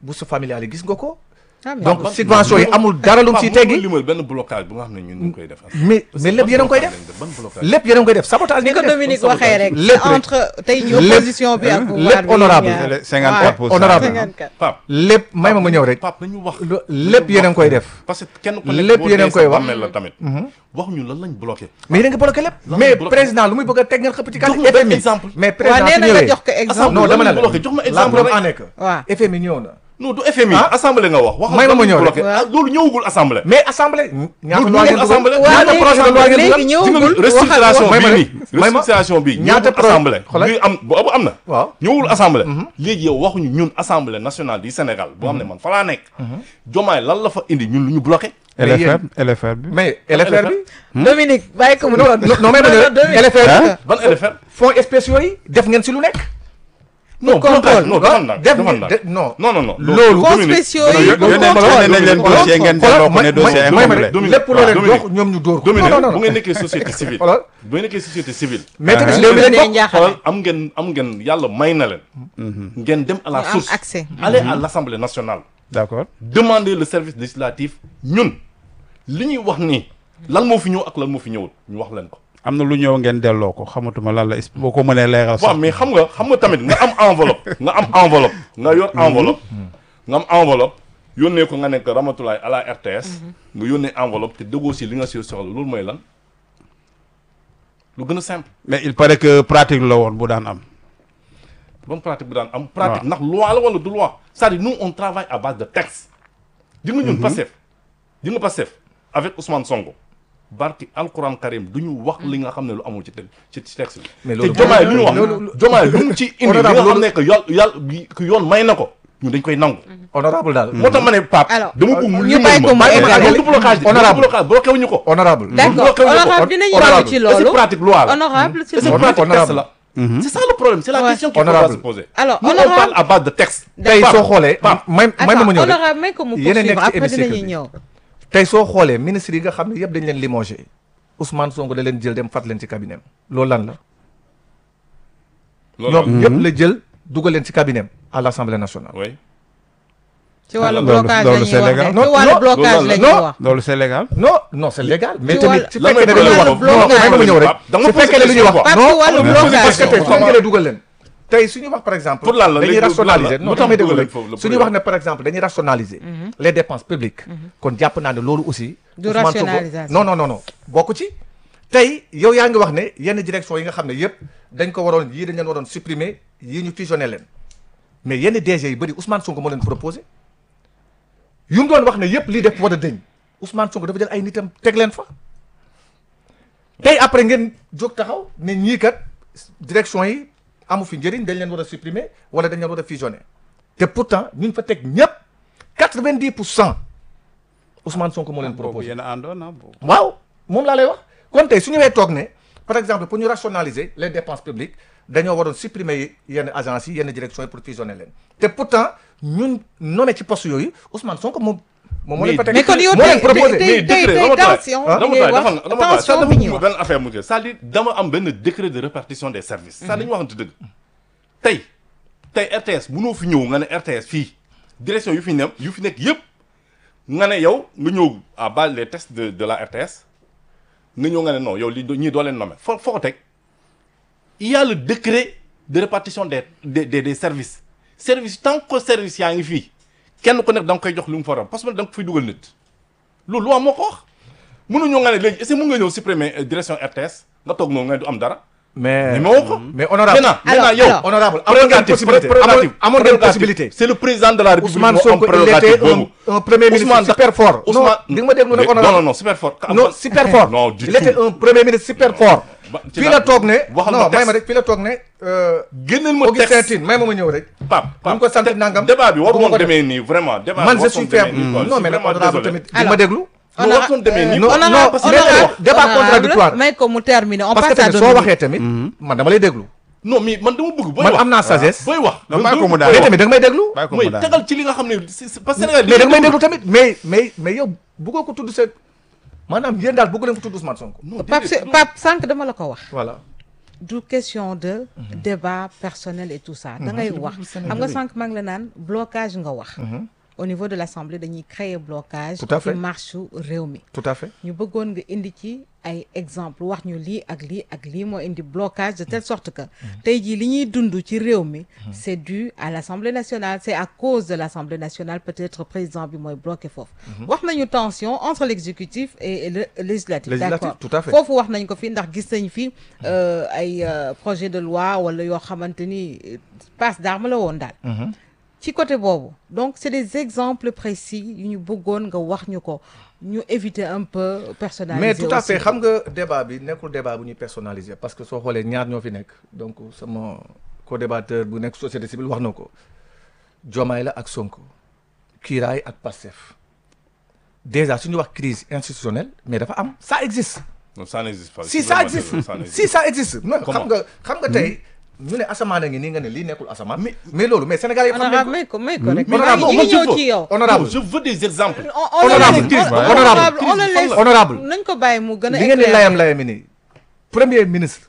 bourse familiale yi gis nga ko Ah, mais donc bon. subvention yi amul dara lu mu ciy teggi limal benn blocage bu nga xam ne ñun ñu ngi koy def mais mais lépp yéen a ngi koy def ban blocage lépp yéen a ngi koy def sabotage ni ngeen ko koy def. Dominique waxee rek lépp c'est rek. entre tey ji Lépp- opposition bi ak pouvoir lépp bi honorable. ñaar. Le 54 pour cent. honorable. 54. Pape lépp may ma ma ñëw rek Pape nañu wax Lo- lépp yéen a ngi koy def parce que kenn ku Lépp nekk boo yéen a dee ngi koy sa wax. bàmmeel la tamit wax ñu lan lañ bloqué mais yéen a ngi bloqué lépp Lan mais lañ bloqué. président lu muy bëgg a teg ngeen xëpp ci Jox kàddu ma benn FMI exemple. mais waaw président nee su na nga ñëwee jox ko exemple non dama ne lan lañ bloqué jox ma la exemple preuve rek. en est que waaw FMI ñëw na non du FMI Ah. assemblée nga wax wax May ma ma ñëw rek. bloqué Waaw. ah, loolu ñëwagul assemblée mais assemblée ñaata du loi ngeen ngeen assemblée. dugal waaw ñaata projet de loi ngeen dugal léegi Gis nga ñëwagul restructuration may ma bii rek. nii May ma. restructuration bii Ñaata ñëwul pro- assemblée xoolal. bii am boobu am na waaw ñëwul assemblée léegi yow waxuñu ñun assemblée nationale du Sénégal boo xam ne man fa laa nekk jomaay lan la fa indi ñun lu ñu bloqué Mais LFR yéen- LFR bi. mais LFR bi Dominique bàyyi ko mu non non non mais ma ñëw Dominique. LFR bi Hein? ban LFR fonds spéciaux yi def ngeen si lu nekk non contrôle. blocage non defal naa def defal ngeen naa de- non non non non Loolu- fonds Dominique, spéciaux yi Dominique, yónnee yónnee nañ leen Xoolal, dossier ngeen xoolal, delloo ko ne may- dossier may- incomplet. may ma Dominique, lépp loo leen Dominique. jox ñoom ñu dóor ko Dominique non non bu non ngeen nekkee société civile xoolal bu ngeen nekkee société civile mais tamit Ah. réew mi lañ Dee bokk njaaxale. xoolal am ngeen am ngeen yàlla may na leen ngeen dem à la Ñu am source accès. allez à l'Assemblée nationale D'accord. demander le service législatif ñun li ñuy wax nii lan moo fi ñëw ak lan moo fi ñëwul ñu wax leen ko am na lu ñëw ngeen delloo ko xamatuma lan la boo ko mënee leeral waaw sax. mais xam nga xam nga tamit nga am enveloppe nga am enveloppe nga yor enveloppe nga am enveloppe yónnee ko nga nekk Ramatulaay à la RTS nga yónnee enveloppe te déggoo si li nga si soxla loolu mooy lan lu gën a simple mais il paraît que pratique la woon bu daan am. bonne pratique bu daan am pratique ndax loi la wala du loi c'est-à-dire nous on travaille à base de texte di nga ñun Pastef di nga Pastef avec Ousmane Sonko barki alquran karim du ñu wax li nga xam ne lu amul ci te ci ci texte bi Mais te loolu- jomaay lu ñu wax loolu- jomaay lu mu ci indi li nga Honorable, xam ne que yàlla yàlla bi que yoon may na ko ñun dañ koy nangu honorable daal moo tax ma ne Pape Alors, dama bëgg mu ñu limal bàyyi ko mu ma eggali. du blocage bi Honorable. du blocage bloqué wuñu ko honorable D'accord bloqué wuñu ko. honorable dinañu Honorable. ñëw ci Et c'est loolu pratique loi la honorable s'il Et c'est vous plaît. pratique texte Honorable. la c'est ça le problème c'est la Ouais. question qu'il faudra Honorable. se poser Alors, nous on honorable. parle à base de texte tey Pape, soo xoolee Pape. may may ma Attends, ma ñëw rek honorable may ko mu Yéen a nekk poursuivre ci après hémicycle dinañu bi. ñëw tey soo xoolee ministre yi nga xam ne yëpp dañ leen limogé Ousmane Sonko da leen jël dem fat leen ci cabinet am loolu lan la loolu ñoom ñëpp la jël dugal leen ci cabinet am à l'Assemblée nationale oui ci wàllu loolu- blocage loolu la c'est ñuy wax légal. de Non, ci wàllu non, blocage loolu la la- ñuy non. wax loolu c'est légal. non non c'est légal mais Ci tamit wàllu- su lan fekkee ne mooy dañuy wax problème non blocage. may ma ma ñëw rek Da nga su posé fekkee ne lu ñuy wax question, Pape, non ci wàllu non, blocage. parce que tey soo jëlee dugal leen tey suñu wax par exemple Pour lan la, dañuy léegi rationaliser lan la? non lu tax damay déglu dugal rek leen foofu la suñu pour wax ne par exemple dañuy rationaliser les dépenses publiques kon jàpp naa ne loolu aussi Du Ousmane Sonko- rationalisation. non non non non bokk ci tey yow yaa ngi wax ne yenn direction yi nga xam ne yëpp dañ ko waroon yii dañ leen waroon supprimer yii ñu fusionné leen mais yenn DG yu bëri Ousmane Sonko moo leen proposé yu mu doon wax ne yëpp lii def war a dëñ Ousmane Sonko dafa jël ay nitam teg leen fa tey après ngeen jóg taxaw ne ñii kat direction yi amu fi njëriñ dañ leen war a supprimer wala dañ leen war a fusionner te pourtant ñu fa teg ñëpp quatre-vingt-dix pour cent Ousmane Sonko moo leen boobu proposé yéen a àndoon ah boobu. waaw moom laa lay wax kon tey su ñëwee toog ne par exemple pour ñu rationaliser les dépenses publiques dañoo waroon supprimer yenn agences yi yenn directions yi pour fusionner leen te pourtant ñun nommé ci poste yooyu Ousmane Sonko moom moom moo leen fa teg mais kon yow moo leen tey proposé tey mais tey décret tey dama taay tension ah, bi dama ngay taay wax dafa dama taay tension ça bi ñuy dafa wax benn affaire mu kii c'est-à-dire dama am benn décret de répartition des services ça dañu waxante dëgg tey tey RTS mënoo fi ñëw nga ne RTS fii direction yu fi ne yu fi nekk yëpp nga ne yow nga ñëw à base les tests de de la RTS nga ñëw nga ne non yow li ñii doo leen nommer foo foo ko teg il y a le décret de répartition des des des, des services service tant que service yaa ngi fii kenn ku nekk da nga koy jox lu mu faram parce que da nga ko fiy dugal nit loolu loi moo ko wax mënuñoo nga ne léegi est-ce que mën nga ñëw supprimer euh, direction RTS nga toog noonu nga ne du am dara. mais mais moo ko. mais honorable maintenant Alors, maintenant yow. alors. honorable amoon ngeen possibilité prérogative amoon amoon ngeen prérogative. possibilité c'est le président de la République Ousmane moo am Sonko il prérogative était un, boobu. un premier ministre Ousmane da- super fort non Ousmane di nga ma déglu nag Mais- honorable non non non super fort. non super fort non du il était tout. un premier ministre super fort Ba- ci fii la- la toog ne waxal ma non may texte. ma rek fii la toog ne euh, génneel ma Augustin texte Tine may ma ma ñëw rek Pape ñu ko sant nangam débat bi waru bu ma woon ko def. demee nii vraiment. débat man bi je waru suis woon demee fier nii quoi. non Je mais suis nag vraiment honorable désolé. tamit di ma déglu lu warutoon demee nii non, quoi. non, honorable parce que débat- débat honorable, contradictoire. may ko mu terminer on parce que passe à tamit soo Dominique. waxee tamit man dama lay déglu non mais man dama bëgg booy man wax am naa sagesse booy wax. Non, bàyyi ko mu daal. mais tamit da nga may déglu bàyyi ko mooy mu daal. tegal ci li nga xam ne c'est- c'est- parce que Sénégal mais da nga may déglu tamit mais mais mais yow bëggoo ko tudd seen maanaam yéen daal bëggu leen ko tudd Ousmane Sonko non Pape déedéet, Pape sànq dama la ko wax voilà du question de débat personnel et tout ça da ngay wax xam nga sànq maa ngi la naan blocage nga wax au niveau de l'Assemblée dañuy créer blocage Tout à fait. ci marche réew mi tout à fait ñu bëggoon nga indi ci ay exemple wax ñu lii ak lii ak lii moo indi blocage de telle sorte que tey jii li ñuy dund ci réew mi c'est dû à l'Assemblée nationale c'est à cause de l'Assemblée nationale peut-être président bi mooy bloqué foofu wax nañu tension entre l'exécutif et le législatif Législatif, d'accord tout à fait. foofu wax nañ ko fi ndax gis nañ fi euh, ay euh, projet de loi wala yoo xamante ni euh, passe d'armes la woon daal ci côté boobu donc c'est des exemples précis yu ñu bëggoon nga wax ñu ko ñu éviter un peu personnaliser mais tout à fait aussi. xam nga débat bi nekkul débat bu ñuy personnaliser parce que soo xoolee ñaar ñoo fi nekk donc sama co-débatteur bu nekk société civile wax na ko Diomaye la ak Sonko Kiiraay ak Pastef déjà suñu wax crise institutionnelle mais dafa am ça existe non ça n'existe pas si C'est ça vraiment existe désolé, ça n'existe si ça existe non xam Comment nga xam nga tey ñu ne asamaan a ngi nii nga ne lii nekkul asamaan mais loolu mais Sénégal yëpp xam nañ honorable ko may ko may ko rek Mais maa honorable, ngi moi, ñi je ñëw veux- ci yow honorable Non, je veux des exemples On- on le Honorable, laisse- Chris, on- honorable, on le laisse honorable. nañ ko bàyyi mu gën a li ngeen di éclairer. layam layami nii premier ministre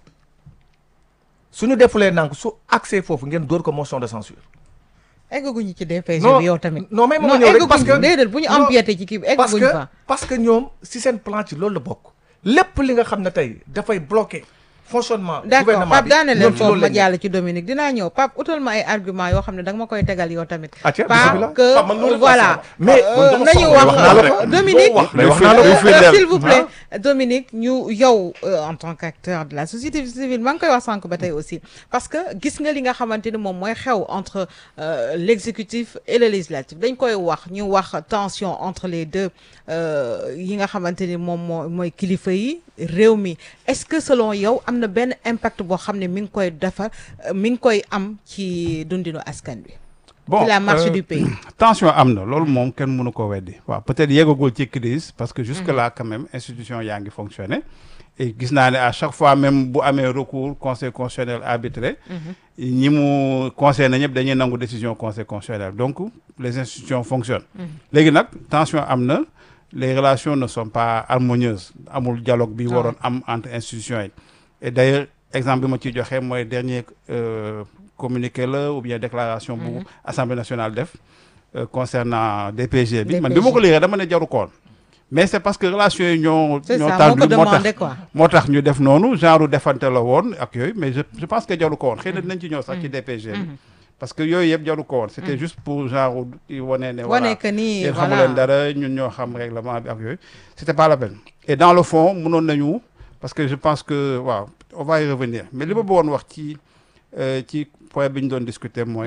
suñu defulee nank su accès foofu ngeen dóor ko motion de censure eggaguñu ci DPG Non, bi yow tamit non, mais ma ñëw rek parce que- eggaguñu déedéet bu ñu non, empiété ci kii bi parce eggaguñu que fa parce que ñoom si seen plan ci loolu la bokk lépp li nga xam ne tey dafay bloquer fonctionnement d'accord gouvernement Pape bi daane leen ñoom ci foofu loolu ma lañ jàll ci Dominique dinaa ñëw Pape utal ma ay argument yoo xam ne da nga ma koy tegal yow tamit Ah, tiens, pas bismillah. que Pape, man loolu laa voilà soxla. Mais- euh, man dama nañu soxla. wax Wax naa la euh, ko. Dominique Doo wax. Mais wax euh, naa la ko. euh, fidèle. s'il vous plaît Dominique ñu yow euh, en tant qu'acteur de la société civile maa ngi koy wax sànq ba tey aussi parce que gis nga li nga xamante ni moom mooy xew entre euh, l'exécutif et le législatif dañ koy wax ñu wax tension entre les deux euh, yi nga xamante ni moom moo mooy kilifa yi réew mi est-ce que selon yow am na benn impact boo xam ne mi ngi koy defar euh, mi ngi koy am ci dundinu askan bi ci la marche euh, du pays tension am na loolu moom kenn mënu ko weddi waaw peut-être yeggagul ci crise parce que jusque là quand même institution yaa ngi fonctionner et gis naa ne à chaque fois même bu amee recours conseil constitutionnel arbitré ñi mu concerné ñëpp dañuy nangu décision conseil constitutionnel donc les institutions fonctionnent léegi nag tension am na les relations ne sont pas harmonieuses amul dialogue bi waroon am entre institutions yi et d'ailleurs exemple bi ma ciy joxe mooy dernier euh, communiqué la ou bien déclaration bu assemblée nationale def euh, concernant DPG bi man bi ma ko liiree dama ne jaru koon mais c'est parce que relations yi ñoo c'est ñoo ça moo tàllu ko moo tax demandé quoi moo tax ñu def noonu genre defante la woon ak yooyu mais je je pense que jaru ko woon xëy na dinañ ci ñëw sax ci DPG bi parce que yooyu yëpp jaru ko woon c'était juste pour genre di wane ne voilà wane que ni yéen xamu voilà leen dara ñun ñoo xam règlement bi ak yooyu c'était pas la peine et dans le fond mënoon nañu parce que je pense que waaw on va y revenir mais li ma bëggoon wax ci euh, ci point bi ñu doon discuter mooy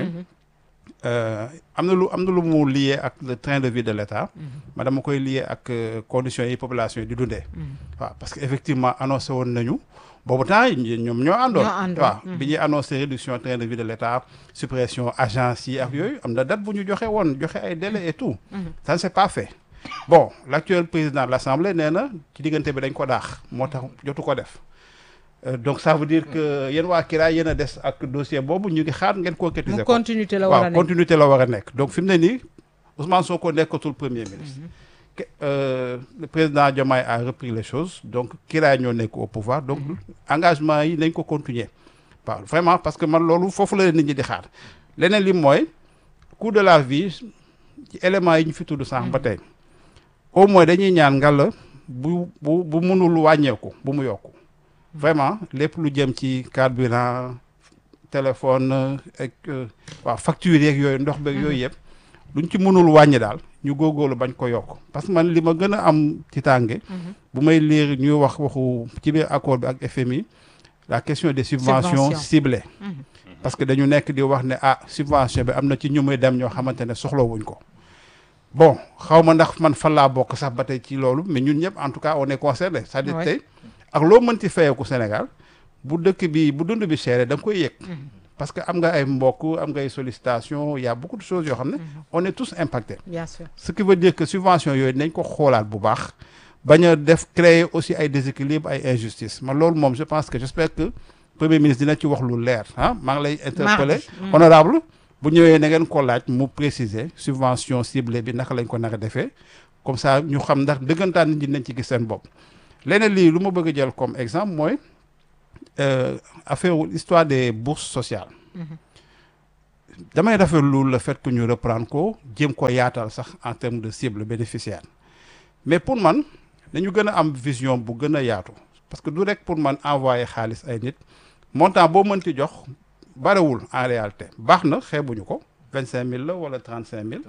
euh, am na lu am na lu mu lié ak le train de vie de l'État ma dama koy lié ak euh, conditions yi population yi di dundee waaw parce que effectivement annoncé woon nañu boobu temps yi ñoom ñoo àndoon Ñoo àndoon. waaw bi ñuy annoncé réduction train de vie de l'État suppression agence yi ak yooyu am na date bu ñu joxe woon joxe ay délais et tout ça ne s'est pas fait bon l'actuel président de l'Assemblée nee na ci diggante bi dañ ko daax moo tax jotu ko def Euh, donc ça veut dire que yéen waa Kira yéen a des ak dossier boobu ñu ngi xaar ngeen concrétiser mu ko continuité la war a waaw nekk continuité la war a nekk donc fi mu ne nii Ousmane Sonko nekkatul premier ministre Que- euh, le président Diomaye a repris les choses donc Kira ñoo nekk au pouvoir donc engagement yi nañ ko continuer waaw vraiment parce que man loolu foofu la nit ñi di xaar leneen li mooy coût de la vie ci éléments yi ñu fi tudd sànq ba tey au moins dañuy ñaan ngalla bu bu bu mënul wàññeeku bu mu yokku vraiment lépp lu jëm ci carburant téléphone ak euh, waaw facture yeeg yooyu ndox beeg yooyu yëpp luñ ci mënul wàññi daal ñu góorgóorlu bañ ko yokk parce que man li ma gën a am ci tànge bu may lire ñuy wax waxu ci biir accord bi ak FMI la question des subventions Subventions. ciblées parce que dañu nekk di wax ne ah subvention bi am na ci ñu muy dem ñoo xamante ne soxlawuñ ko bon xaw ma ndax man fan laa bokk sax ba tey ci loolu mais ñun ñëpp en tout cas on est concerné c'est-à-dire Ouais. tey ak loo mënti fayeeku Sénégal bu dëkk bi bu dund bi seere da nga koy yëg parce que am nga ay mbokk am nga ay sollicitation il y a beaucoup de choses yoo xam ne on est tous impactés bien sûr ce qui veut dire que subvention yooyu nañ ko xoolaat bu baax bañ a def créer aussi ay déséquilibre ay injustice man loolu moom je pense que j'espère que premier ministre dina ci wax lu leer ah maa ngi lay interpeller Mardi. honorable bu ñëwee na ngeen ko laaj mu préciser subvention ciblée bi naka lañ ko nar a defee comme ça ñu xam ndax dëggantaan nit ñi nañ ci gis seen bopp leneen lii lu ma bëgg a jël comme exemple mooy euh, affaire histoire des bourses sociales damay rafetlu le fait que ñu reprendre ko jéem ko yaatal sax en termes de cible bénéficiaire mais pour man dañu gën a am vision bu gën a yaatu parce que du rek pour man envoyer xaalis ay nit montant boo mënti jox barewul en réalité baax na xeebuñu ko vingt cinq mille la wala trente cinq mille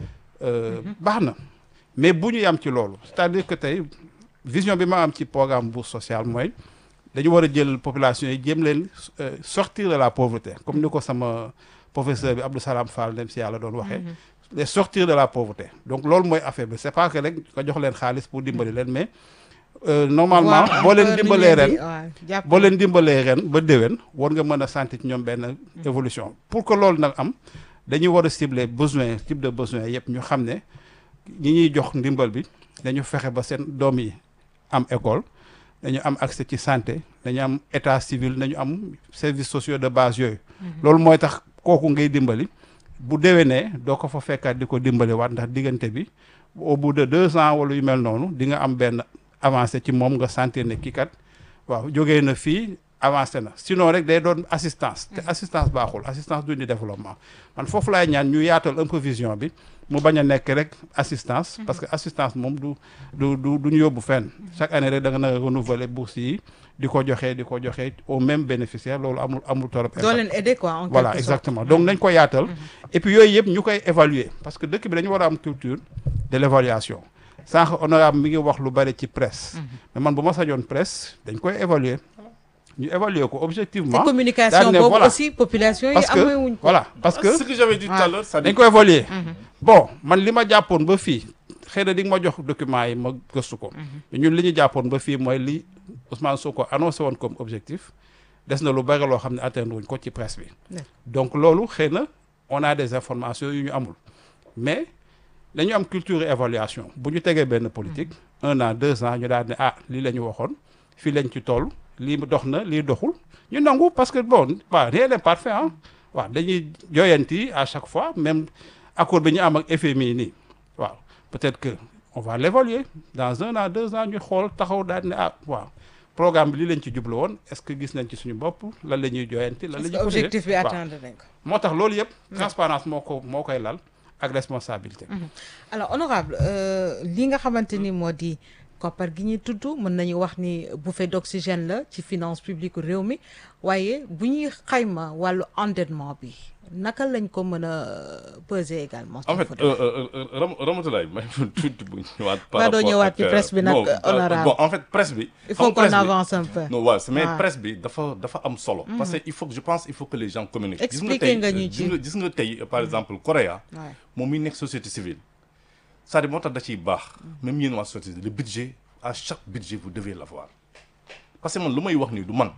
baax na mais bu ñu yam ci loolu c'est-à-dire que tey vision bi ma am ci programme bourse sociale mooy dañu war a jël population yi jéem leen euh, sortir de la pauvreté comme ni ko sama professeur bi Abdou Salam Fall dem si yàlla doon waxee les sortir de la pauvreté donc loolu mooy affaire bi c'est pas que rek nga jox leen xaalis pour dimbali leen mais euh, normalement Voir un boo leen peu ni dimbalee leen ren di- waaw, jàpp boo leen dimbalee ren ba déwén war nga mën a sentir ci ñoom benn évolution pour que loolu nag am dañuy war a cibler besoin type de besoin yëpp ñu xam ne ñi ñuy jox ndimbal bi dañu fexe ba seen doom yi am école dañu am accès ci santé dañu am état civil dañu am services sociaux de base yooyu loolu mooy tax kooku ngay dimbali bu déwénee doo ko fa fekkaat di ko dimbali waat ndax diggante bi au bout de deux ans wala yu mel noonu di nga am benn avancé ci moom nga sentir ne kii kat waaw jógee na fii avancé na sinon rek day doon assistance te assistance baaxul assistance du ni développement man foofu laay ñaan ñu yaatal un peu vision bi mu bañ a nekk rek assistance parce que assistance moom du du du du ñu yóbbu fenn chaque année rek da nga na renouveler bourse yi di ko joxee di ko joxee au même bénéficiaire loolu amul amul torop doo leen aider quoi en voilà quelque sorte. exactement donc nañ ko yaatal et puis yooyu yëpp ñu koy évaluer parce que dëkk bi dañu war a am culture de l'évaluation sànq honorable mi ngi wax lu bari ci presse mais man bu ma sañoon presse dañ koy évaluer ñu évaluer ko te objectivement communication daal ne boobu voilà. aussi population yi parce que amee wuñ ko voilà parce que ce que j'avais dit tout à l'heure ça dañ dit ko évaluer bon man li ma jàppoon ba fii xëy na di nga ma jox document yi ma gëstu ko mais ñun li ñu jàppoon ba fii mooy li Ousmane Sonko annoncé woon comme objectif des na lu bari loo xam ne atteindre wuñ ko ci presse bi Ouais. donc loolu xëy na on a des informations yu ñu amul mais dañu am culture évaluation bu ñu tegee benn politique un an deux ans ñu daal ne ah lii la ñu waxoon fii lañ ci toll lii dox na lii doxul ñu nangu parce que bon waaw rien n'est parfait ah waaw dañuy joyanti à chaque fois même accord bi ñu am ak FMI nii waaw peut-être que on va l'évaluer dans un an deux ans ñu xool taxaw daal ne ah waaw programme bi lii lañ ci jublu woon est-ce que gis nañ ci suñu bopp lan la ñuy joyanti lan la parce ñuy que objectif bi waaw. atteindre nañ ko moo tax loolu yëpp transparence moo ko moo koy lal ak responsabilité alors honorable euh, li nga xamante ni moo di koppar gi ñuy tudd mën nañu wax ni bouffée d'oxygène la ci finance publique réew mi waaye bu ñuy xayma wàllu endettement bi naka lañ ko mën a peser également. en fait Fodé. euh, euh, euh, Ram Ramatulaye may tuuti bu ñëwaat. par Waa doo rapport ñëwaat ak, ci euh, presse bi nag, non, euh, honorable. bon en fait presse bi. il xam faut nga qu'on presse bi- avance un peu. non waaw mais waaw. presse bi dafa dafa am solo. parce que il faut que je pense il faut que les gens communiquent. gis nga Expliquer tey nga ñu euh, ci. gis nga gis nga tey euh, par exemple Corée Ouais. moom mi nekk société civile c'est-à-dire moo tax da ciy baax même yéen waa société civile le budget à chaque budget vous devez l'avoir parce que man lu may wax nii du man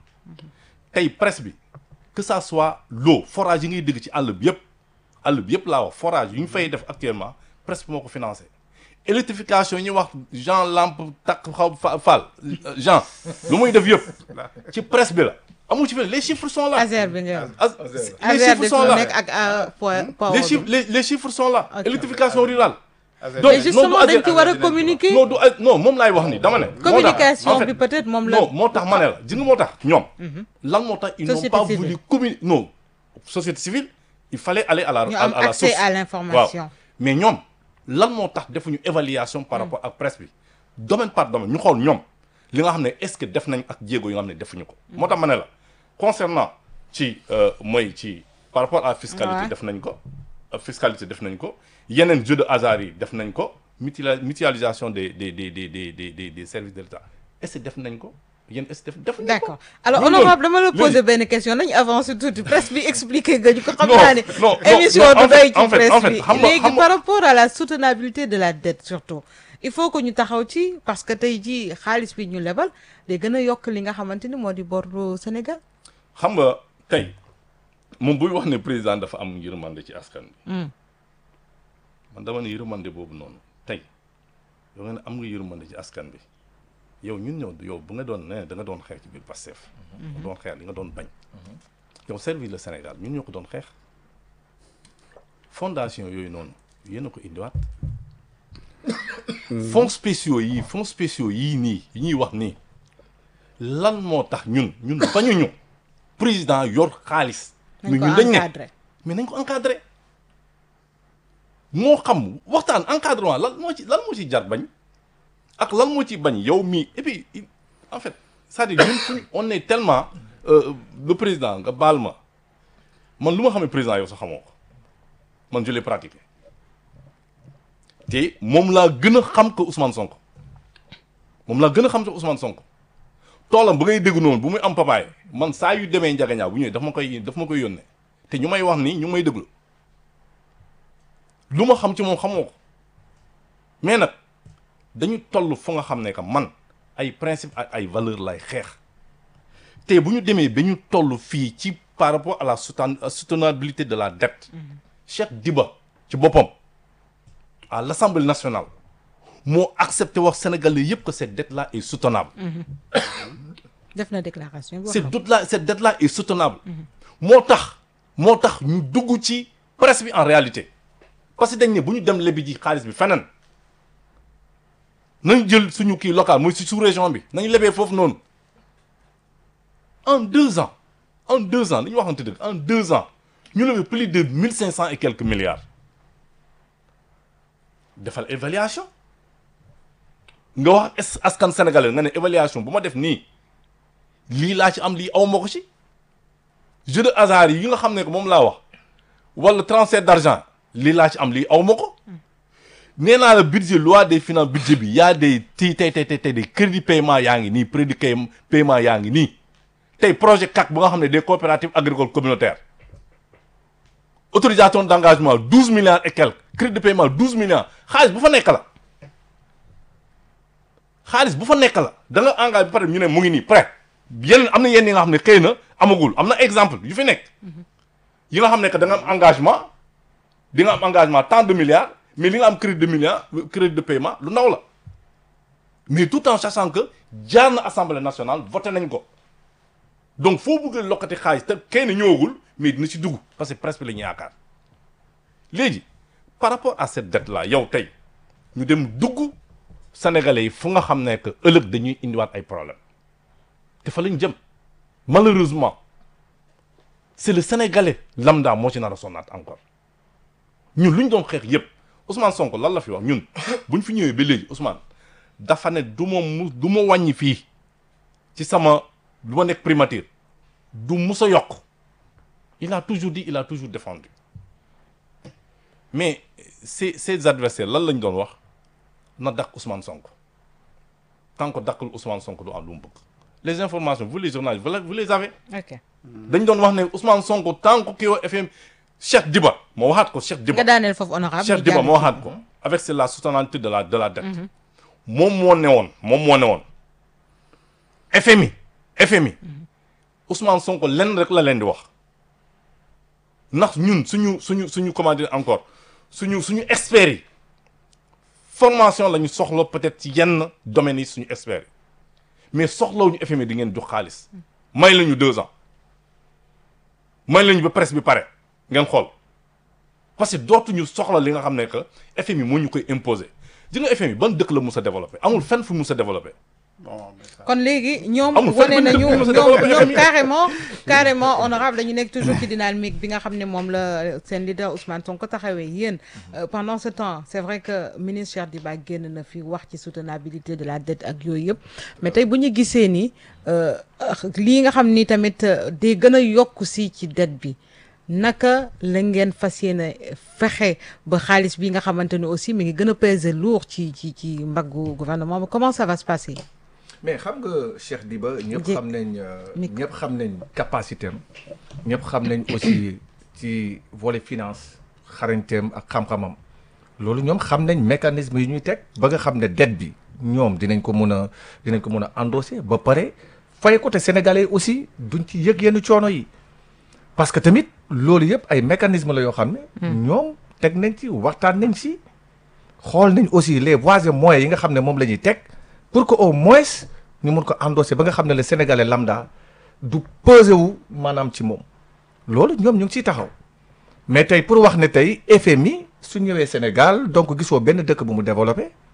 tey presse bi que ça soit l'eau forage yi ngay dégg ci àll bi yëpp àll bi yëpp laa wax forage yu ñu fay def actuellement presse bi moo ko financé électrification yi ñuy wax Jean Lampe takk xaw fa Fall euh, Jean lu muy def yëpp ci presse bi la amul ci fenn les chiffres sont là Azer bi nga As- les Azer chiffres de sont fi là nekk ak euh, po- power les bi. chiffres les, les chiffres sont là Ok. électrification rurale donc mais justement non du dañ ci Azer- war a communiquer. non du ay- non moom laay wax ni dama ne moo tax, communication en fait, bi peut-être moom la. non moo tax ma ne la gis nga moo tax ñoom lan moo tax ils n'ont Société pas civile. voulu communiquer non société civile il fallait aller à la ñu à, am à la accès source à l'information. waaw mais ñoom lan moo tax defuñu évaluation par rapport ak presse bi domaine par domaine ñu xool ñoom li nga xam ne est-ce que def nañ ak jéego yi nga xam ne defuñu ko moo tax ma ne la concernant ci euh, mooy ci par rapport à fiscalité Ouais. def nañ ko euh, fiscalité def nañ ko yeneen jeu de hasard yi def nañ ko mutila mutualisation des des des des des des des des services de l'État est-ce que def nañ ko yéen est-ce que def def nañ ko D'accord alors Loolu honorable dama la léegi- poser benn question nañu avancer tuuti presse bi expliquer nga ñu ko xam Non, naa ne non, non, émission non, en du fait- doy ci en fait- en presse fait, bi xam nga- léegi xam nga- par rapport à la soutenabilité de la dette surtout il faut que ñu taxaw ci parce que tey jii xaalis bi ñu lebal day gën a yokk li nga xamante ni moo di boru Sénégal xam nga tey moom buy wax ne président dafa am yërmande ci askan bi man dama ne yërmande boobu noonu tey yow nga ne am nga yërmande ci askan bi yow ñun ñëw yow bu nga doon ne da nga doon xeex ci biir Pastef nga doon xeex li nga doon bañ yow servir le Sénégal ñun ñoo ko doon xeex fondation yooyu noonu yéen a ko indiwaat fonds spéciaux yii fonds spéciaux yii nii yi ñuy wax nii lan moo tax ñun ñun bañuñu président yor xaalis nañ mais ko ñun dañ ne encadré mais nañ ko encadré moo xam waxtaan encadrement lan moo ci lan moo ci jar bañ ak lan moo ci bañ yow mii et puis il- en fait c'est-à-dire ñun suñ on est tellement euh, le président nga baal ma man lu ma xamee président yow sax xamoo ko man je l'ai pratiqué te moom laa gën a xam que Ousmane Sonko moom laa gën a xam que Ousmane Sonko toolam bu ngay dégg noonu bu muy am papaay man saa yu demee njagañaaw bu ñëwee daf ma koy daf ma koy yónnee te ñu may wax nii ñu ngi may déglu lu ma xam ci moom xamoo ko mais nag dañu toll fu nga xam ne que man ay principe ak ay valeur lay xeex te bu ñu demee ba ñu toll fii ci par rapport à la souten- soutenabilité de la dette Cheikh Diba ci boppam à l'Assemblée nationale moo accepté wax Sénégalais yëpp que cette dette là est soutenable def na déclaration bi wax cette na ko. dette là cette dette là est soutenable moo tax moo tax ñu dugg ci presse bi en réalité parce que dañ ne bu ñu dem lebi ji xaalis bi feneen nañ jël suñu kii local mooy si sous région bi nañ lebee foofu noonu en deux ans en deux ans dañu waxante dëgg en deux ans ñu lebe plus de mille cinq cent et quelques milliards defal évaluation nga wax es- askan sénégalais nga ne évaluation bu ma def nii lii laa ci am lii aw ma ko ci jeu de hasard yi nga xam ne que moom laa wax wala transfert d'argent lii laa ci am lii aw ma ko nee naa la budget loi des finances budget bi yaa des ti tey tey tey tey des crédit paiement yaa ngi nii crédit pay- paiement yaa ngi nii tey projet CAC bu nga xam ne des coopératives agricoles communautaires autorisation d'engagement douze milliards et quelques crédit de paiement douze milliards xaalis bu fa nekk la xaalis bu fa nekk la da nga engagé ba pare ñu ne mu ngi nii prêt yenn am na yenn yi nga xam ne xëy na amagul am na exemple yu fi nekk yi nga xam ne que da nga am engagement di nga am engagement tant de milliards mais li nga am crédit de milliards crédit de paiement lu ndaw la mais tout en sachant que jaar na assemblée nationale voté nañ ko donc foo bëgg lokkati xaalis te kenn ñëwagul mais dina ci dugg parce que presque la ñu yaakaar léegi par rapport à cette dette là yow tey ñu dem dugg sénégalais yi fu nga xam ne que ëllëg dañuy indiwaat ay problème te fa lañ jëm malheureusement c'est le sénégalais lambda moo ci nar a sonnaat encore ñun lu ñu doon xeex yépp Ousmane Sonko lan la fi wax ñun buñ fi ñëwee ba léegi Ousmane dafa ne du ma mu du ma wàññi fii ci sama du ma nekk primature du mus a yokk il a toujours dit il a toujours défendu mais ses ses adversaires lan lañ doon wax na dakk Ousmane Sonko tant que dakkul Ousmane Sonko du am lu mu bëgg les informations vous les journalistes vous les- vous les avez ok dañ doon wax ne Ousmane Sonko tant que kii wa FM Cheikh Diba moo waxaat ko Cheikh Diba nga daaneel foofu honorable Cheikh ñu Diba jàll moo ci- waxaat ko avec c'est la soutenabilité de la de la dette moom moo ne woon moom moo ne woon FMI FMI Ousmane Sonko lenn rek la leen di wax ndax ñun suñu suñu suñu comment dire encore suñu suñu experts yi formation la ñu soxla peut-être ci yenn domaines yi suñu experts yi mais soxlawuñu FMI di ngeen jox xaalis may lañu deux ans may lañu ba presse bi pare ngeen xool parce que dootuñu soxla li nga xam ne que FMI moo ñu koy imposer ji nga FMI ban dëkk la mus a développé amul fenn fu mus a développé bon mais ça- kon léegi ñoom Amul wane fenn nañu benn dëkk bu ñoom mos a développé ñoom FMI. carrément carrément honorable dañu nekk toujours ci dynamique bi nga xam ne moom la seen leader Ousmane Sonko taxawee yéen euh, pendant ce temps c'est vrai que ministre Cheikh Diba génn na fi wax ci soutenabilité de la dette ak yooyu yëpp mais tey bu ñu gisee ni euh, lii nga xam ni tamit euh, day gën a yokku si ci dette bi naka la ngeen fas yéene fexe ba xaalis bi nga xamante ne aussi mi ngi gën a peser lourd ci ci ci mbaggu gouvernement bi comment ça va se passer mais xam nga Cheikh Diba ñëpp Di- xam nañ euh, Micro. ñëpp xam nañ capacité am ñëpp xam nañ aussi ci volet finance xarañteem ak xam-xamam loolu ñoom xam nañ mécanisme yi ñuy teg ba nga xam ne dette bi ñoom dinañ ko mun a dinañ ko mun a endosser ba pare fay ko te sénégalais aussi duñ ci yëg yenn coono yi parce que tamit loolu yëpp ay mécanisme la yoo xam ne ñoom teg nañ ci waxtaan nañ ci xool nañ aussi les voies et moyens yi nga xam ne moom la ñuy teg pour que au moins ñu mun ko endosser ba nga xam ne le sénégalais lambda du peser wu maanaam ci moom loolu ñoom ñu ngi ciy taxaw mais tey pour wax ne tey FMI su ñëwee Sénégal donc gisoo benn dëkk bu mu développé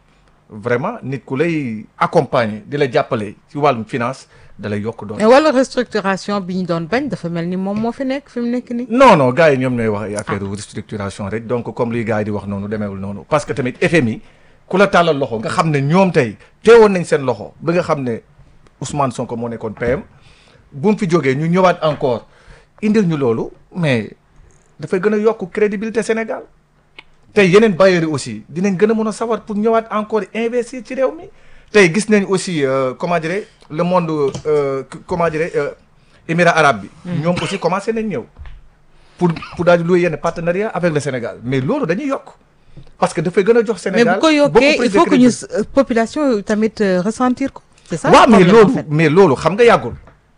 vraiment nit ku lay accompagner di la jàppale ci wàllum finance da lay yokk doole. mais wala restructuration bi ñu doon bañ dafa mel ni moom moo fi nekk fi mu nekk nii. non non gars yi ñoom ñooy wax ay affaire restructuration rek donc comme luy gars yi di wax noonu demeewul noonu parce que tamit FMI ku la tàllal loxo nga xam ne ñoom tey teewoon nañ seen loxo ba nga xam ne Ousmane Sonko moo nekkoon PM bu mu fi jógee ñu ñëwaat encore indil ñu loolu mais dafay gën a yokk crédibilité Sénégal tey yeneen bailleurs yi aussi dinañ gën a mën a sawar pour ñëwaat encore investir ci réew mi tey gis nañ aussi euh, comment dirais le monde euh, comment dirais euh, émirats arabes bi. ñoom aussi commencé nañ ñëw. pour pour daal di louer yenn partenariat avec le Sénégal mais loolu dañuy yokk parce que dafay gën a jox mais Sénégal bu ko beaucoup yokkee plus il de faut que ñu crédibilité. euh, population yi tamit euh, ressentir ko. c'est ça waaw le mais problème, en loolu fait. mais loolu xam nga yàggul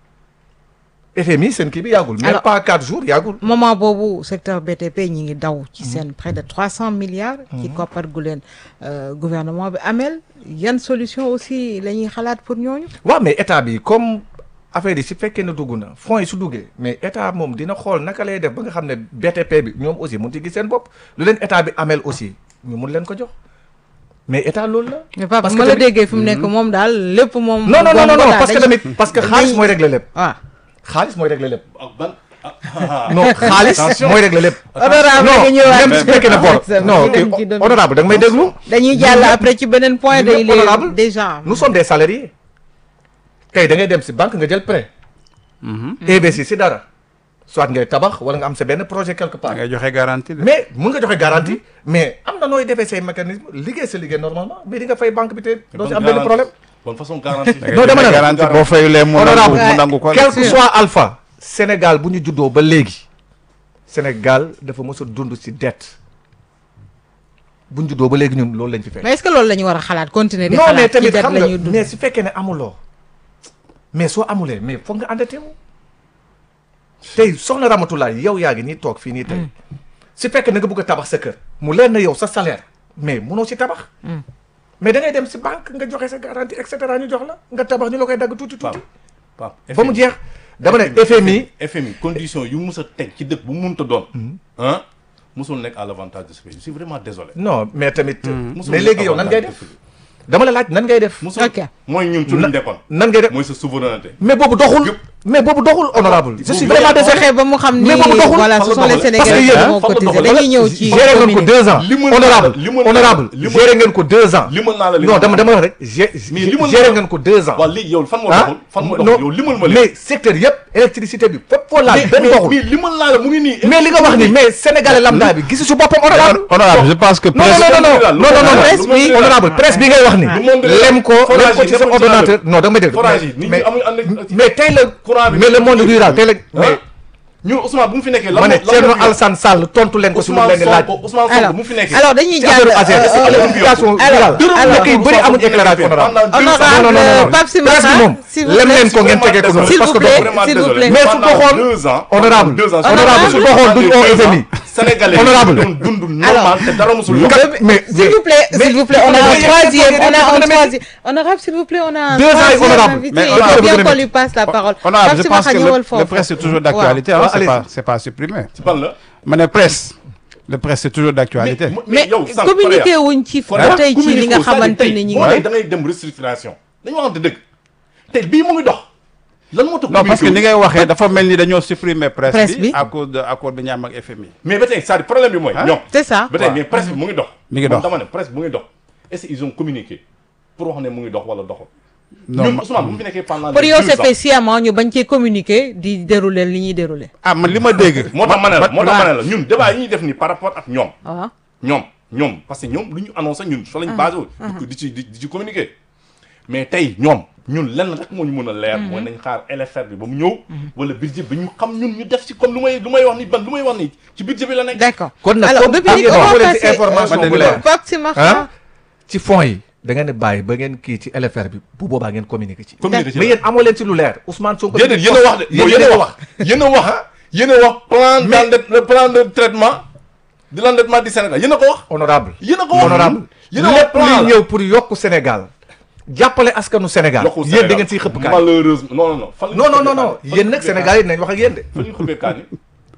FMI seen kii bi yàggul même Alors- pas quatre jours yàggul moment boobu secteur BTP ñi ngi daw ci seen près de trois cent milliards. ci koppar gu leen euh, gouvernement bi amel yan solution aussi la ñuy xalaat pour ñooñu. waaw mais état bi comme affaire yi si fekkee ne dugg na fonds yi su duggee mais état moom dina xool naka lay def ba nga xam ne BTP bi ñoom aussi mun ci gis seen bopp lu leen état bi amel aussi ñu mun leen ko jox mais état loolu la mais Pape Parce ma que la tamit- déggee fi mu nekk moom daal lépp moom. non non non non moom parce que daal tamit parce que xaalis mooy régler lépp waaw. xaalis mooy régler lépp ak ban ah, non xaalis mooy régler lépp honorable non nga ñëwaat même su fekkee ne bor C'est non vrai, ok ci doon- honorable da nga may déglu dañuy jàll après ci beneen point ñun day ñëpp honorable. léegi déjà. nous sommes des salariés tey da ngay dem si banque nga jël prêt investir si dara soit ngay tabax wala nga am sa benn projet quelque part ngay joxe garantie de. mais mun nga joxe garantie mais am na nooy defee say mécanisme liggéey sa liggéey normalement mais di nga fay banque bi te doo si am benn problème bonne façon garantie da ngay non, dama joxe ne la. garantie boo fayulee mu nangu honorable mu nangu ko. quel que soit alpha Sénégal bu ñu juddoo ba léegi Sénégal dafa mës a dund si dette bu ñu juddoo ba léegi ñun loolu lañ fi fekk mais est-ce que loolu la ñu war a xalaat continuer di non mais xalaat ci tamit dette xam la nga ñuy dund. mais su fekkee ne amuloo mais soo amulee mais foog nga endetté wu tey soxna Ramatulaay yow yaa ngi nii toog fii nii tey su fekkee ne nga bëgg a tabax sa kër mu leen na yow sa salaire mais munoo si tabax mais da ngay dem si banque nga joxe sa garantie et cetera ñu jox la nga tabax ñu la koy dagg tuuti tuuti Pape ba mu jeex dama ne FMI FMI condition yu mus a teg ci dëkk bu mu mënta doon ah musul nekk à l'avantage de ce pays je suis vraiment désolé non mais tamit musul mais nekk léegi yow nan avantage ngay de def ce pays. dama la laaj nan ngay def musul Ok. mooy ñun ci lu ñu nekkoon nan ngay def mooy sa souveraineté mais boobu doxul Yëpp. mais boobu doxul honorable je suis Boobu vraiment doxul. désolé fexe ba mu xam ni mais boobu doxul. voilà Fan ce la sont les doxalee. parce que Sénégalais yéen- qui vont fan la cotiser doxalee. dañuy ñëw ci géré ngeen ko commune deux ans Li mën naa la- honorable li mën naa la- honorable li mën- géré ngeen ko deux ans limal naa la li non ma dama xam. dama wax rek gé- Mais limal géré naa- ngeen ko deux ans waaw léegi yow fan moo ah doxul fan moo non doxul yow limal ma léegi mais secteur yëpp électricité bi fépp foo laal benn mais doxul mais limal naa la mu ngi nii mais li nga wax ni mais sénégalais lambda bi gisu su boppam honorable honorable je pense que non presse non non non non non non Presse bi- honorable presse bi ngay wax ni Lu monde réel. lem ko Forage lem ko yi ci sa nekkul ci ordonnateur àll. non da nga may dégg Forage yi nit ñi mais amuñu ànd mais tey la Courant bi mais le monde rural tey la mais ah ñun Ousmane bu mu fi nekkee lan ma ne moo- lan Thierno moo fi Alassane Sall tontu leen ko si lu mu Ousmane leen di laaj Sonko Ousmane alors Sonko bu mu fi nekkee alors dañuy ci jàll affaire ASER euh, électrification alors, rurale alors, dëkk yu bëri amuñu éclairage honorable Honorable non non non non Pape Simaxa, presse bi moom s'il vous lem plaît. leen ko ngeen tegee ko noonu S'il parce vous que plaît, doxul. s'il vous plaît. Mais su doxoon, deux ans honorable, deux ans honorable, su doxoon duñu oo FMI. Sénégalais Honorable. doon dund normal te dara musul yokk Nga- mais S'il vous plaît, s'il vous plaît, on a mais- un mais- troisième, mais- on a un mais- troisième. Honorable, s'il vous plaît, on a un Deux ans et troisième honorable. invité. Mais Il honorable, faut bien vous qu'on aimez. lui passe la parole. honorable je Pape pense Simaxa que ñëwal le, foofu. le presse c'est toujours d'actualité Waaw, hein, c'est allez-y. pas c'est pas supprimé ban la ma ne presse le presse c'est toujours d'actualité Mais yow sànq communiqué wuñ ci Fodé, tey ci li nga communiqué xamante tey ni ñi boo ngi. nee da ngay dem restructuration dañu waxante dëgg tey bii mu ngi dox lan moo tax non parce que communiqué ni wu? ngay waxee dafa mel ni dañoo supprimer Presse presse bi. bi à cause de accord bi ñu am ak FMI mais ba tey c'est-à-dire problème bi mooy Hein? ñoom C'est ça. ba tey waaw. mais presse bi mu ngi dox Mi ngi Man dox. dama ne presse bi mu ngi dox est-ce qu'ils ont communiqué pour wax ne mu ngi dox wala doxul non ñun ma- Ousmane bu mu fi nekkee pendant Pour les yow deux c'est ans fait sciemment ñu bañ cee communiquer di dérouler li ñuy dérouler. ah man li ma dégg moo tax ma ne la moo tax waaw. ma ne la ñun débat yi ñuy def nii par rapport ak ñoom waaw. ñoom ñoom parce que ñoom lu ñu annoncé ñun fa lañ basé wu di ko- di ci di di ci communiquer mais tey ñoom ñun lenn rek moo ñu mën a leer mooy nañ xaar LFR bi ba mu ñëw wala budget bi ñu xam ñun ñu def ci comme lu may lu may wax ni ban lu may wax ni ci budget bi la nekk D'accord. kon nag Alors comme depuis am on ngeen va waxoo leen ci passer information bu euh, leer. Pape Simaxa. ah ci fonds yi da ngeen di bàyyi ba ngeen kii ci LFR bi bu boobaa ngeen communiquer ci communiquer ci mais la. yéen amoo leen ci lu leer Ousmane Sonko déedéet yéen a wax de yéen yéen yéen a a wax yéen a wax yéen a wax plan d'endet- le plan de traitement de l'endettement du Sénégal yéen a ko wax honorable yéen a ko wax honorable yéen a wax lépp plan luy la ñëw pour yokk Sénégal jàppale askanu Sénégal yokkul yéen da ngeen siy xëpp kaay malheureusement non non non fan la non ñuy non non xëppee non kaani? yéen nag Sénégal yi dinañ wax ak yéen de fan la ñuy xëppee kaani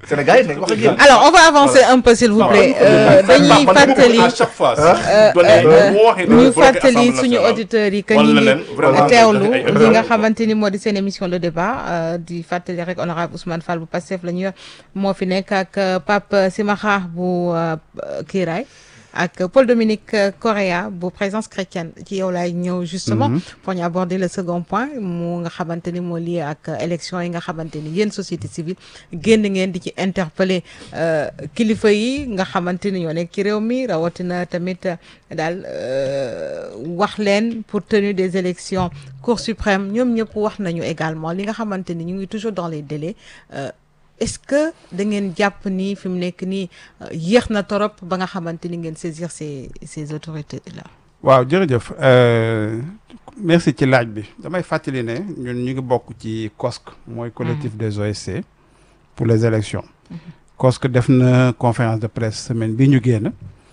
Sénégal yi nañ wax ak yéen. alors on va avancer un peu s'il vous plaît Euh, dañuy fàttali à chaque fois euh, donné euh, boo waxee ñu bloqué fàttali Assemblée suñu nationale. auditeurs yi que wala ñu leneen, ngi vraiment, teewlu ay- ay- li nga xamante ni moo di seen émission le débat euh, di fàttali rek honorable Ousmane Fall bu Pastef la ñu yor moo fi nekk ak euh, Pape Simakha bu euh, Kiiraay ak Paul Dominique euh, Correa bu présence chrétienne ci yow laay ñëw justement pour ñu aborder le second point mu nga xamante ni moo lié ak euh, élection yi nga xamante ni yéen société civile génn ngeen di ci interpeller euh, kilifa yi nga xamante ni ñoo nekk ci réew mi rawatina tamit euh, daal euh, wax leen pour tenue des élections Cour suprême ñoom ñëpp wax nañu également li nga xamante ni ñu ngi toujours dans les délais euh, est-ce que da ngeen jàpp ni fi mu nekk nii euh, yéex na torop ba nga xamante ni ngeen saisir ces ces autorités là. waaw jërëjëf euh, merci ci laaj bi damay fàttali ne ñun ñu ngi bokk ci COSC mooy collectif des OSC pour les élections COSC def na conférence de presse semaine bi ñu génn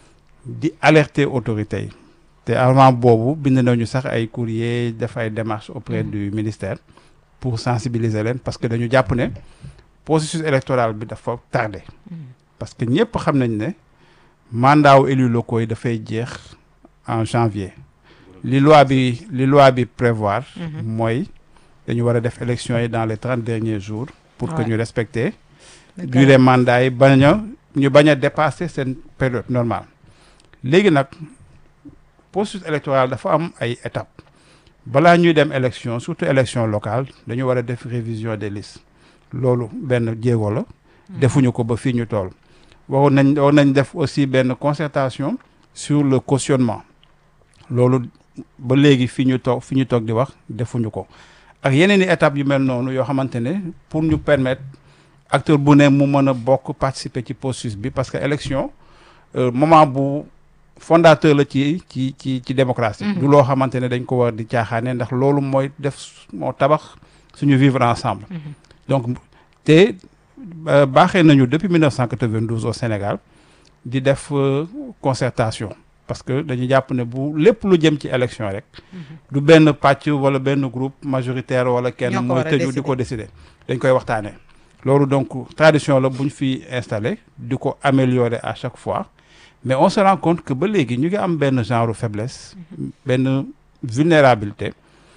di alerter autorités yi te avant boobu bind nañu sax ay courrier def ay démarches auprès du ministère pour sensibiliser leen parce que dañu jàpp ne processus électoral bi dafa tardé parce que ñëpp xam nañ ne mandat wu élus locaux yi dafay jeex en janvier li loi bi li loi bi prévoir mooy dañu war a def élection yi dans les trente derniers jours pour que Ouais. ñu respecter durée mandat yi bañ a ñu bañ a dépasser seen période normale léegi nag processus électoral dafa am ay étapes balaa ñuy dem élection surtout élection locale dañu war a def révision des listes loolu benn jéego la defuñu ko ba fii ñu toll waroon nañ waroon nañ def aussi benn concertation sur le cautionnement loolu ba léegi fi ñu toog fi ñu toog di wax defuñu ko ak yeneen i étapes yu mel noonu yoo xamante ne pour ñu permettre acteur bu ne mu mën a bokk participer ci processus bi parce que élection euh, moment bu fondateur la ci ci ci ci démocratie du loo xamante ne dañ ko war di caaxaane ndax loolu mooy def moo tabax suñu vivre ensemble donc te euh, baaxee nañu depuis 1992 au Sénégal di def euh, concertation parce que dañu jàpp ne bu lépp lu jëm ci élection rek du benn pàcc wala benn groupe majoritaire wala kenn Ñoo ko mooy war a tëju di ko décider dañ koy waxtaanee loolu donc tradition la bu ñu fi installé di ko améliorer à chaque fois mais on se rend compte que ba léegi ñu ngi am benn genre faiblesse benn vulnérabilité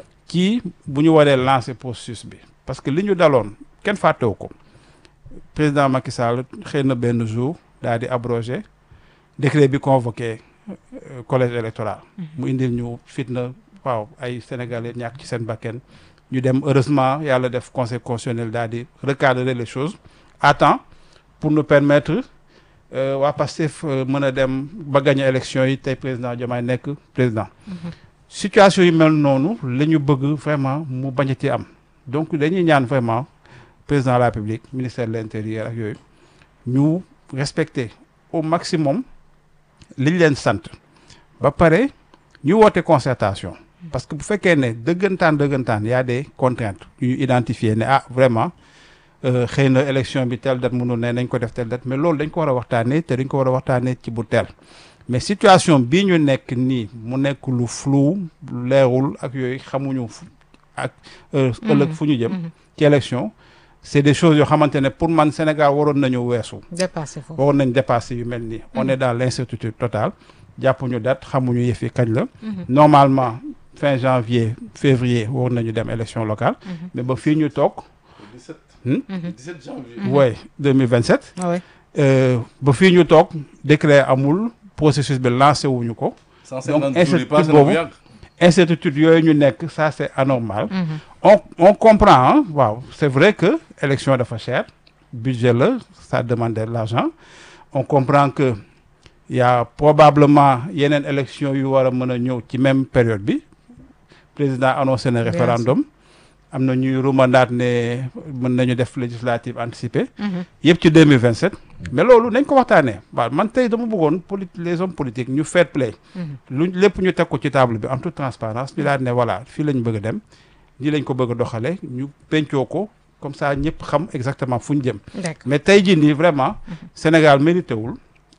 ci bu ñu waree lancer processus bi parce que li ñu daloon kenn fàttewu ko président Macky Sall xëy na benn jour daal di abrogé décret bi convoqué euh, collège électoral mu indil ñu fitna waaw ay sénégalais ñàkk ci seen bakken ñu dem heureusement yàlla def conseil constitutionnel daal di recadrer les choses à temps pour nous permettre euh, waa Pastef euh, mën a dem ba gagner élection yi tey président Diomaye nekk président situation yi mel noonu la ñu bëgg vraiment mu bañati am donc dañuy ñaan vraiment président de la République ministère de l'intérieur ak yooyu ñu respecter au maximum liñ leen sant ba pare ñu woote concertation parce que bu fekkee ne dëggantaan dëggantaan y a des contraintes yu ñu identifier ne ah vraiment euh, xëy na élection bi telle date mënul ne nañ ko def telle date mais loolu dañ ko war a waxtaanee te dañ ko war a waxtaanee ci bu teel mais situation bii ñu nekk nii mu nekk lu flou lu leerul ak yooyu xamuñu fu ak euh, ëllëg fu ñu jëm ci élection c'est des choses yoo xamante ne pour man Sénégal waroon nañu weesu dépassé foofu. waroon nañ dépasser yu mel nii on est dans l'incertitude totale jàppuñu date xamuñu yëf yi kañ la normalement fin janvier février waroon nañu dem élection locale mais ba fii ñu toog 17 Hmm? 17 janvier. ouais 2027 Ah ouais. euh, ba fii ñu toog décret amul processus bi lancé wuñu ko 150 jours yi incertitude passé na bu boobu. yàgg. incertitude yooyu ñu nekk ça c'est anormal on on comprend hein, waaw c'est vrai que élection dafa cher budget la ça demande de l'argent on comprend que il y a probablement yeneen élection yu war a mën a ñëw ci même période bi président annoncé na Bien référendum am na ñuy rumandaat ne mën nañu def législative anticipée yëpp ci 2027 mais loolu nañ ko waxtaanee waaw man tey dama bëggoon poli les hommes politiques ñu fair play lu lépp ñu teg ko ci table bi en toute transparence ñu daal ne voilà fii lañ bëgg a dem nii lañ ko bëgg a doxale ñu pencoo ko comme ça ñëpp xam exactement fu ñu jëm D'accord. mais tey jii nii vraiment Sénégal mérité wul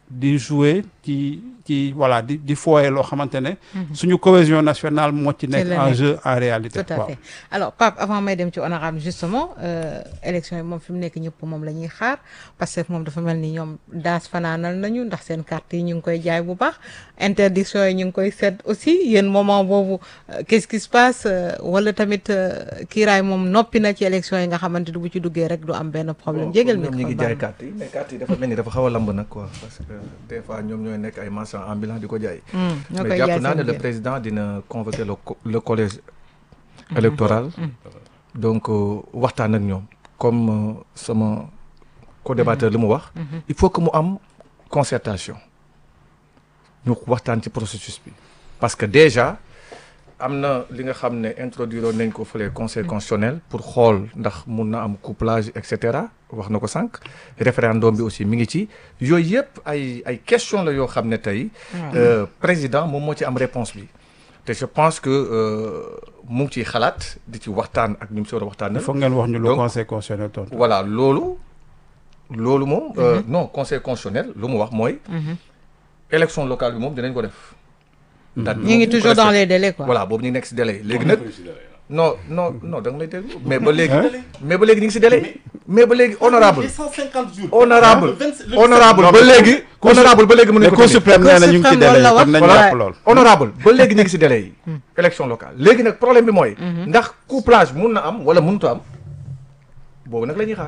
di jouer ci ci voilà di di fooye loo xamante ne suñu cohésion nationale moo ci nekk la en nekk. jeu en réalité tout à waaw. fait alors Pape avant may dem ci honorable justement euh, élection yi moom fi mu nekk ñëpp moom la ñuy xaar parce que moom dafa mel ni ñoom daas fanaanal nañu ndax seen carte yi ñu ngi koy jaay bu baax interdiction yi ñu ngi koy seet aussi yéen moment boobu euh, qu'est-ce qui se passe euh, wala tamit euh, kiiraay moom noppi na ci élection yi nga xamante ni bu ci duggee rek du am benn problème jégal ñoom ñi micro ngi baax jaay na. carte yi mais carte yi dafa mel ni dafa xaw a lamb nag quoi parce que des fois ñoom ñooy nekk ay marchands ambulants di ko jaay Hmm, ñoo mais koy jàpp jaay naa ne seen le biir. président dina convoquer le co- le collège électoral donc euh, waxtaan ak ñoom comme euh, sama co-débatteur li mu wax il faut que mu am concertation ñu waxtaan ci processus bi parce que déjà am na li nga xam ne introduire nañ ko fële conseil constitutionnel pour xool ndax mun na am couplage et cetera wax na ko sànq référendum bi aussi mi ngi ci yooyu yëpp ay ay question la yoo xam ne tey euh, président moom moo ci am réponse bi te je pense que euh, mu ngi ciy xalaat di ci waxtaan ak ñu mu si war a il waxtaanal faut ngeen wax ñu lu Donc- conseil constitutionnel tontu. voilà loolu loolu moom euh, non conseil constitutionnel lu mu wax mooy élection locale bi moom dinañ ko def date bi ñu ngi moom toujours dans respecté. les délais quoi. voilà boobu ñu ngi nekk si délai yi léegi nag non non non da nga lay déglu mais ba léegi mais ba léegi ñu ngi si délai mais ba léegi honorable 150 jours. honorable Le 20 le honorable ba léegi honorable ba léegi mais mënuñu ko Cour tenir. suprême nee na ñu ngi ci Cour suprême délai loolu la kon nañ wax. jàpp Ouais. lool. honorable ba léegi ñu ngi si délai yi élection locale léegi nag problème bi mooy ndax couplage mun na am wala mënut a am boobu nag la ñuy xaar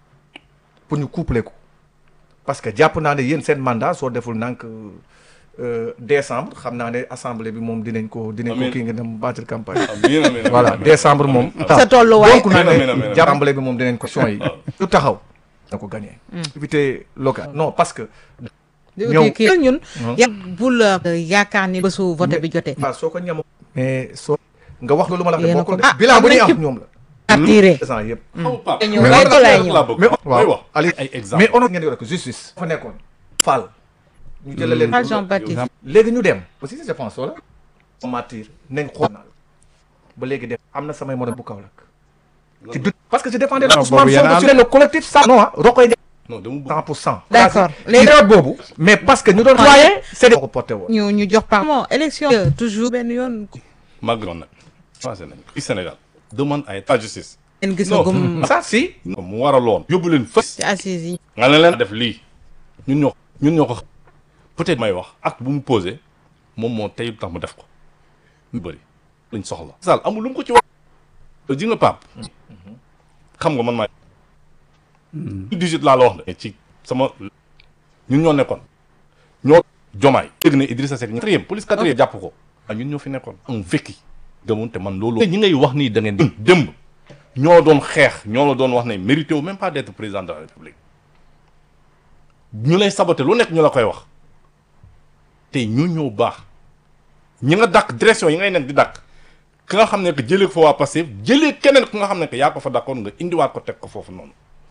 pour ñu coupler ko parce que jàpp naa ne yéen seen mandat soo deful nank euh, décembre xam naa ne assemblée bi moom dinañ ko dinañ ko Amiin. kii nga dem battre campagne amiin amiin amiin. voilà décembre moom sa tolluwaay. donc naa Amiin, amiin, amiin, ne amiin. assemblée bi moom dinañ ko son yi su taxaw na ko gagné activité locale non parce que ñëw- kii kii ñun. Hmm. ya bul euh, yaakaar ni bésu vote bi jotee. waaw soo ko ñam mais soo nga wax loolu ma la wax Yéen a de bokkul ko- de ah, bilan bu am ñuy nañ am ci- ñoom la attiré. présent yëpp xaw Pape. ñëw Mais rek on- laa laa ñëw. bëgg. mais may wax Ali ay exemple mais on ngeen di wax justice fa nekkoon Fall ñu jëlee leen Fall Jean Baptiste. léegi ñu dem aussi je pense wala matir nañ xool naa la ba léegi def am na samay morom bu Kaolack ci dut parce que je défendais Non, Ousmane boobu yéen a Sonko sur le collectif ça non ah Rokoy non dama bëgg 100 pour cent D'accord. léegi période boobu mais parce que ñu doon waaye c'est des ko porté woon ñu ñu jox par bon élection euh, toujours benn yoon màgg nag changé nañ ko. fii Sénégal demande à la justice. ngeen gis Non. gum ça si non mu waraloon. yóbbu leen fës. ci assises yi nga ne leen def lii ñun ñoo ñun ñoo ko peut-être may wax acte bu mu posé moom moo tey tax mu def ko ñu bëri lañ soxla Sall amul lu mu ko ci wax ji nga Pape xam nga man maa 18 laa la wax de ci sama ñun ñoo nekkoon ñoo jomaay dégg ne Idrissa Seck quatrième police quatrième jàpp ko ah ñun ñoo fi nekkoon am fekki gëmoon te man loolu ñi ngay wax nii da ngeen démb ñoo doon xeex ñoo la doon wax ne mérité wu même pas d'être président de la République ñu lay saboté lu nekk ñu la koy wax te ñu ñëw baax ñi nga dàq direction yi ngay nekk di dàq ki nga xam ne que jëlee ko fa waa Pastef jëlee keneen ku nga xam ne que yaa ko fa dàqoon nga indiwaat ko teg ko foofu noonu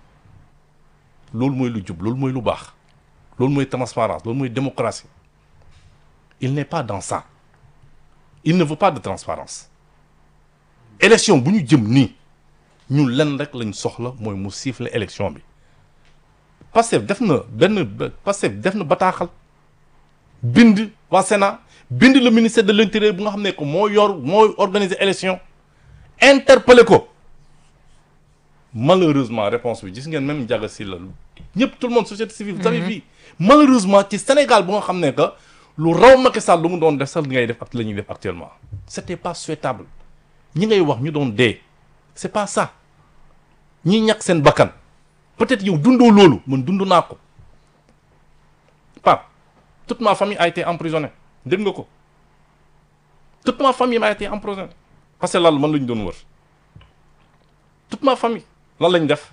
loolu mooy lu jub loolu mooy lu baax loolu mooy transparence loolu mooy démocratie il n'est pas dans ça il ne veut pas de transparence élection bu ñu jëm nii ñun lenn rek lañ soxla mooy mu siffler élection bi Pastef def na benn ba- Pastef def na bataaxal bind waa Sénat bind le ministère de l'intérieur bu nga xam ne que moo yor moo organiser élection interpellé ko malheureusement réponse bi gis ngeen même Ndiaga Sylla ñëpp tout le monde société civile vous avez vu malheureusement ci Sénégal bu nga xam ne que lu raw Macky Sall lu mu doon def sax li ngay def ak la ñuy def actuellement c'était pas souhaitable ñi ngay wax ñu doon dee c'est pas ça ñi ñàkk seen bakkan peut-être yow dundoo loolu man dund naa ko Pape toute ma famille a été emprisonnée dégg nga ko toute ma famille a été emprisonnée parce que lan man la ñu doon wër toute ma famille lan lañ def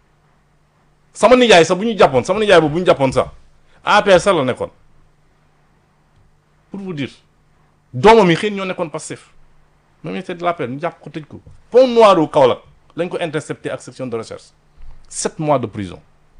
sama nijaay sax bu ñu jàppoon sama nijaay boobu bu ñu jàppoon sax APR sax la nekkoon pour vous dire doomam yi xëy na ñoo nekkoon passif même ministère de l'APR ñu jàpp ko tëj ko pont noir u Kaolack lañ ko intercepté ak section de recherche sept mois de prison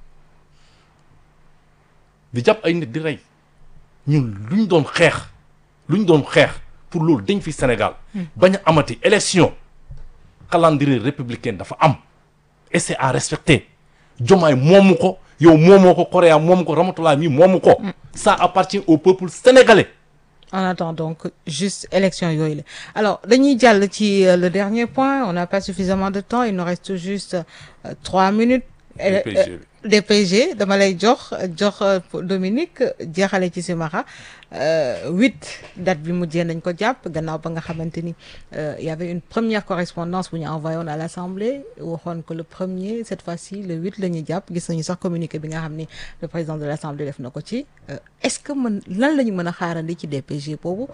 di jàpp ay nit di rey ñun lu ñu doon xeex lu ñu doon xeex pour loolu dañ fi Sénégal bañ a amati élection calendrier républicain dafa am et c'est à respecter jomaay moomu ko yow moomoo ko Correa moomu ko Ramatoulaye mi moomu ko ça appartient au peuple sénégalais On attend donc juste élection yooyu la alors dañuy jàll ci euh, le dernier point on n'a pas suffisamment de temps il nous reste juste euh, trois minutes. Euh, DPG euh, DPG dama lay jox jox euh, pour Dominique jeexale ci Simara huit date bi mujjee nañ ko jàpp gannaaw ba nga xamante ni euh, y avait une première correspondance bu ñu envoyé woon à l'Assemblée waxoon que le premier cette fois-ci le huit la ñuy jàpp gis nañu sax communiqué bi nga xam ni le président de l'Assemblée def na ko ci Euh, est-ce que mën lan la ñu mën a xaarandi ci DPG boobu